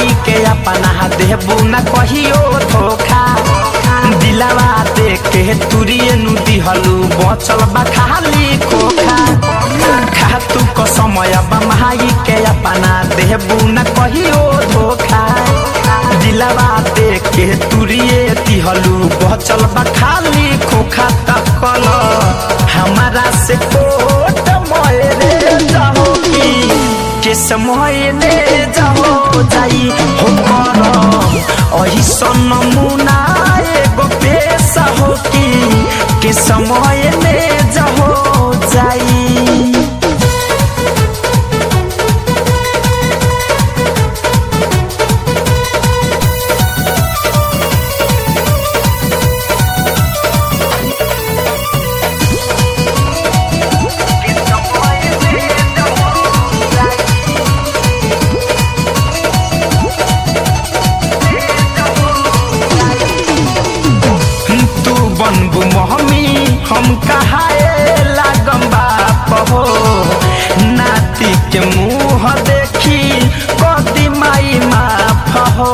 महाई के अपना देबू न कहियो धोखा दिलावा देख के तुरिए नु दिहलू बचल बा खाली खोखा खा तू को समय बा महाई के अपना देबू न कहियो धोखा दिलावा देख के तुरिए दिहलू बचल बा खाली खोखा तकल हमारा से कोट मोरे जाओ की के समय ले जाओ जाई हो करम अही सन मुना एगो पेशा हो की के समय ले जाओ जाई तू बनबू महमी हम कहाए लागम बाप हो नाती के मुंह देखी कदी माई माफ हो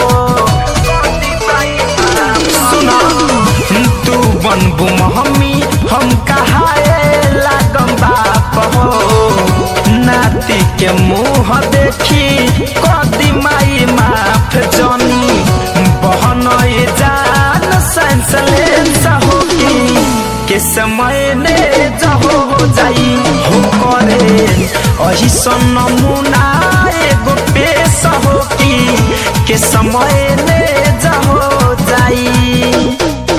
सुना तू बनबू महमी हम कहाए लागम बाप हो नाती के मुंह देखी कदी माई माफ जनी बहन जान सेंसलेंस होगी के समय ने जहो जाई हो करे अही सन नमूना एगो पेश होगी के समय ने जहो जाई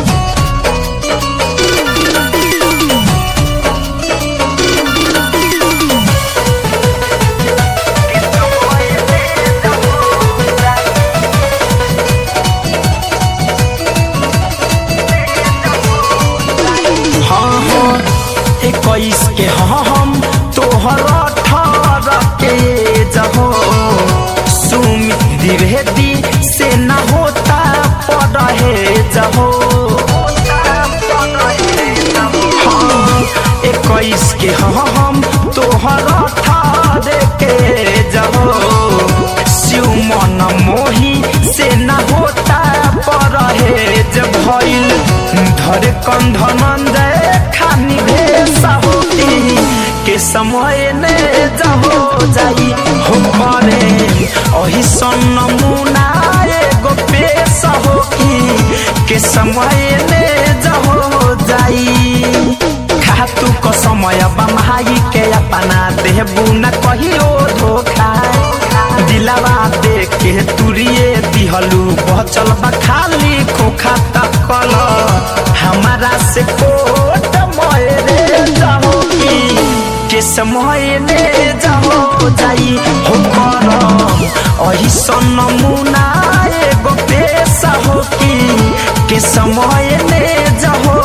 हाँ हाँ इक्कीस के हाँ हम तोहर अठारह के जहो सुमित द्विवेदी से न होता पढ़े जहो हाँ इक्कीस के हाँ हम तोहर अठारह के जहो शिव मन मोही से न होता पढ़े जब भइल धर कंधन खानी भेसा होती के समय ने जहो जाई हो करे अही सन नमूना एगो पेश होकी के समय ने जहो जाई खातू को समय बमाई के अपना देबू न कहियो धोखा दिलावा देख के तुरिए दिहलू बचल बा खाली खोखा तकल हमारा से कोट मोरे जाओ की के समय ले जाओ जाई हो करम अही सन नमूना एगो पेशा हो की के समय ले जाओ